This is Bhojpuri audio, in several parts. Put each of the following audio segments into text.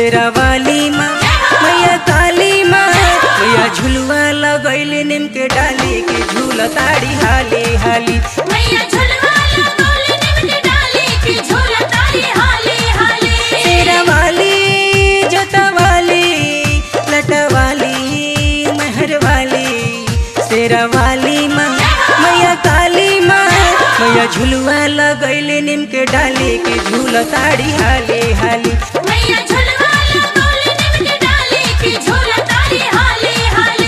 शेरा वाली माँ मैया काली माँ मैया झुलवा लगैले नीम के डाली के झूल ताड़ी हाली हाली मैया झुलवा लगौली नीम के डाली की झूला तारी हाली हाली शेरा वाली जोता वाली लटा वाली महर वाली शेरा वाली माँ मैया काली माँ मैया झुलवा लगैले नीम के डाली के झूल ताड़ी हाली हाली मैया झुलवा लगौली नीम के डाली की झूला तारी हाली हाली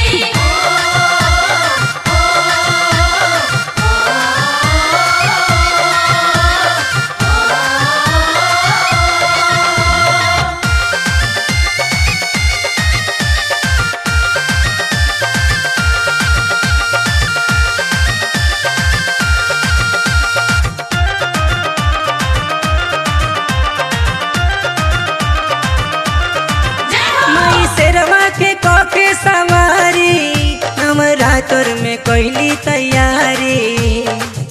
माई शेरवा के कके सवारी नवरात्र में कैली तैयारी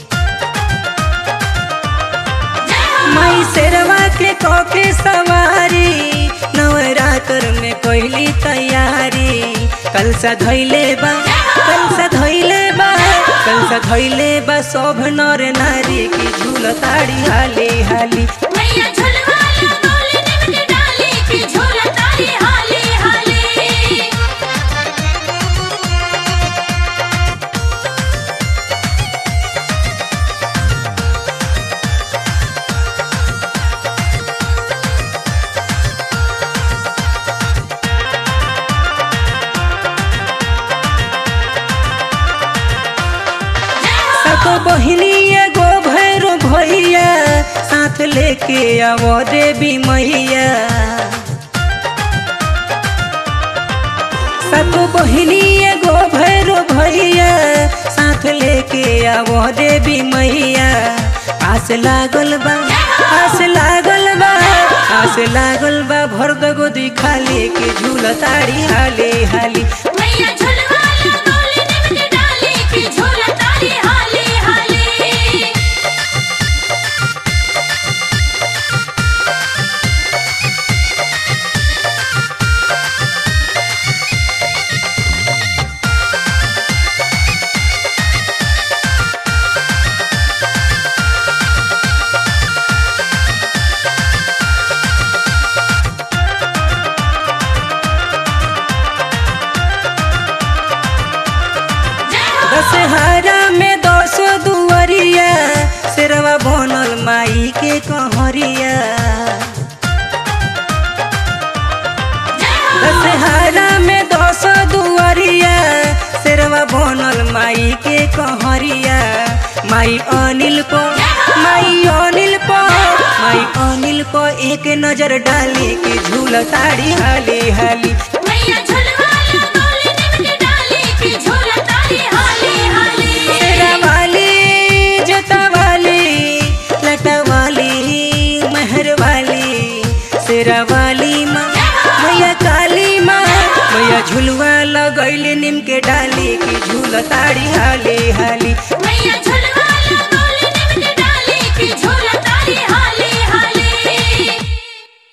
माई शेरवा के कके सवारी नवरात्र में कैली तैयारी कल सा धैले बा कल सा धैले बा कल सा धैले बा शोभ नर नारी की झूल ताड़ी हाली हाली मैया झुलवा लगौली नीम के डाली की झूला तारी हाली हाली सतो बहिनी एगो भैरो भैया साथ लेके आवो देवी मैया सतो बहिनी एगो भैरो भैया साथ लेके आवो देवी मैया आस लागल बा आस लागल बा आस लागल बा भर दगो दी खाली के झूल ताड़ी हाली हाली मैया झुलवा लगौली नीम के डाली की झूला तारी हाली हाली दशहरा में दस दुवरिया शेरवा बनल माई के कहरिया दशहरा में दस दुवरिया शेरवा बनल माई के कहरिया माई अनिल को माई अनिल को माई अनिल को एक नजर डाली के झूल ताड़ी हाली हाली मैया झुलवा लगौली नीम के डाली की झूला तारी हाली हाली शेरा वाली जोता वाली लटा वाली महर वाली शेरा वाली माँ मैया काली माँ मैया झुलवा लगैले नीम के डाली की झूल ताड़ी हाली हाली मैया झुलवा